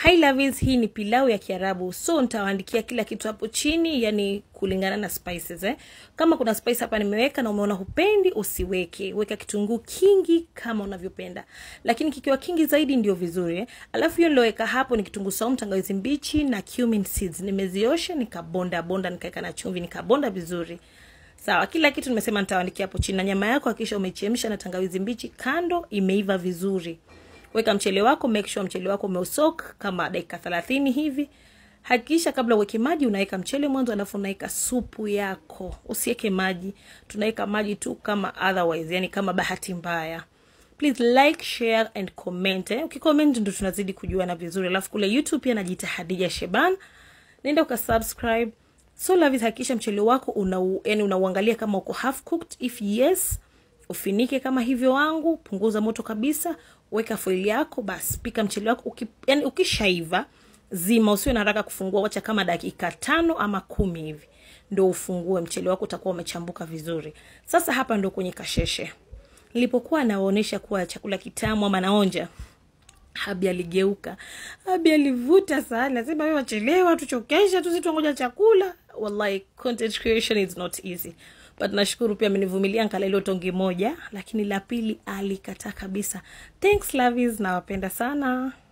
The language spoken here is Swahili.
hi lovies hii ni pilau ya kiarabu so nitawaandikia kila kitu hapo chini yani kulingana na spices eh. kama kuna spice hapa nimeweka na umeona hupendi usiweke weka kitunguu kingi kama unavyopenda lakini kikiwa kingi zaidi ndio vizuri eh. alafu hiyo nilioweka hapo ni kitunguu saumu tangawizi mbichi na cumin seeds nimeziosha nikabonda bonda nikaweka na chumvi nikabonda vizuri sawa kila kitu nimesema nitawaandikia hapo chini na nyama yako hakisha umechemsha na tangawizi mbichi kando imeiva vizuri weka mchele wako make sure mchele wako umeusok kama dakika thelathini hivi hakikisha kabla uweke maji unaweka mchele mwanzo alafu unaweka supu yako usiweke maji tunaweka maji tu kama otherwise yani kama bahati mbaya please like share and comment eh? ukicomment ndo tunazidi kujuana vizuri alafu kule youtube pia najiita hadija sheban nenda ukasubscribe so lavis hakikisha mchele wako una, yani unauangalia kama uko half cooked if yes ufinike kama hivyo wangu punguza moto kabisa weka foili yako basi pika mchele wako uki, yani ukishaiva zima usiwe na haraka kufungua wacha kama dakika tano ama kumi hivi ndo ufungue mchele wako utakuwa umechambuka vizuri sasa hapa ndo kwenye kasheshe nilipokuwa nawaonyesha kuwa chakula kitamu ama naonja habi aligeuka habi alivuta sana nasema we wachelewa tuchokesha tuzitwangoja chakula wallahi content creation is not easy but nashukuru pia amenivumilia nkala ilo tongi moja lakini la pili alikataa kabisa thanks lavis nawapenda sana